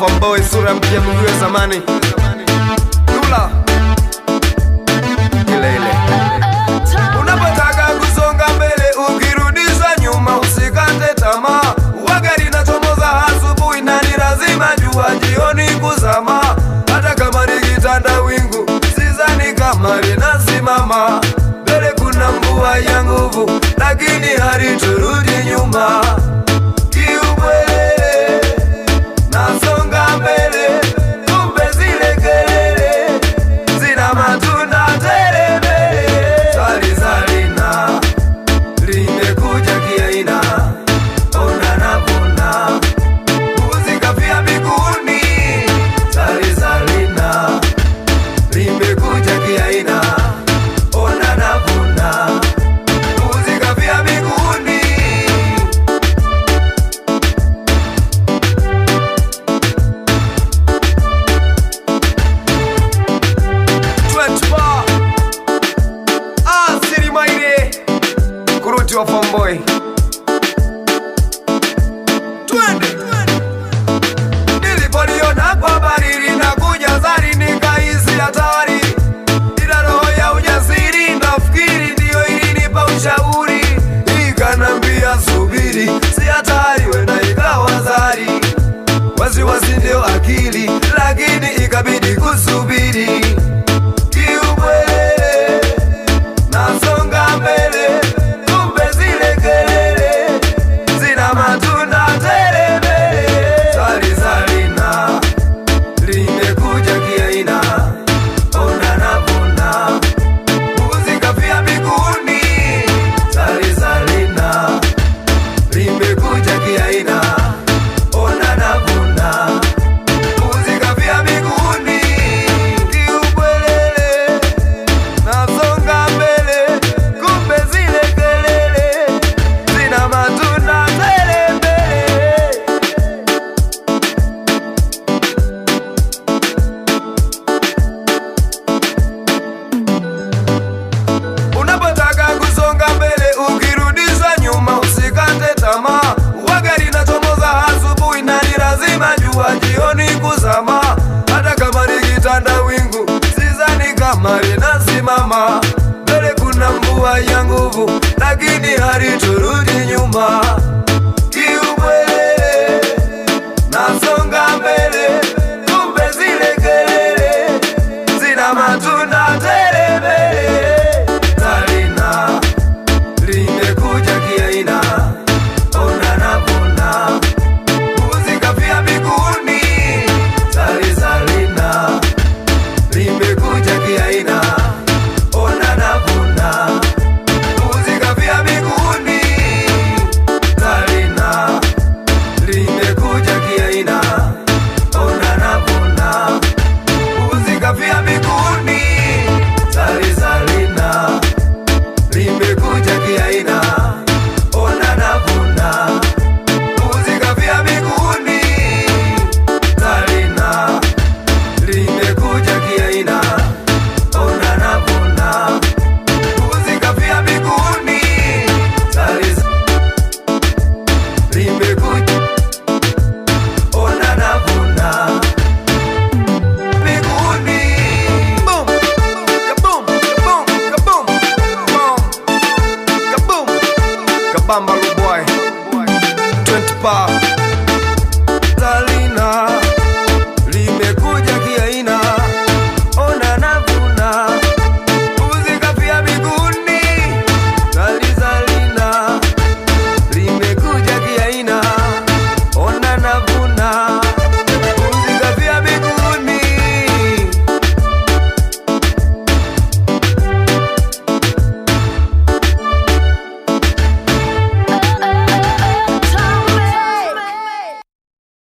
Fomboy, sura mpya, miguu ya zamani. Dula ile ile. Unapotaka kusonga mbele, ukirudisha nyuma, usikate tamaa. Waga linachomoza asubuhi na ni lazima jua jioni kuzama. Hata kama ni kitanda wingu, sizani kama linasimama. Mbele kuna mvua ya nguvu, lakini haliturudi nyuma. Kiukweli nasonga mbele, kumbe zile kelele zina matunda tele mbele. Swali zalina limekuja kiaina, ona navuna mbuzi kafia miguuni. Swali zalina limekuja kiaina, ona navuna mbuzi kafia miguuni. Twenty-four. Ah, Siri Maire. Kuruti wa Fomboy. Twende. Nilipoliona kwa habari linakuja zari nikahisi hatari, ila roho ya ujasiri nafikiri ndiyo ilinipa ushauri, ikanambia subiri, si hatari, wenda ikawa zari wasiwasi ndio akili, lakini ikabidi kusubiri. Kiukweli nasonga mbele, kumbe zile kelele zina matunda tele mbele. Swali zalina limekuja kiaina, ona navuna mbuzi kafia miguuni. Swali zalina limekuja kiaina, ona navuna mbuzi kafia miguuni. Kiukwelele nasonga mbele, kumbe zile kelele zina matunda tele mbele. Unapotaka kusonga mbele, ukirudisha nyuma, usikate tamaa. Waga linachomoza asubuhi na ni lazima jua jioni kuzama. Hata kama ni kitanda wingu, sizani kama linasimama. Mbele kuna mvua ya nguvu, lakini haliturudi nyuma. Kiukweli nasonga mbele, kumbe zile kelele zina matunda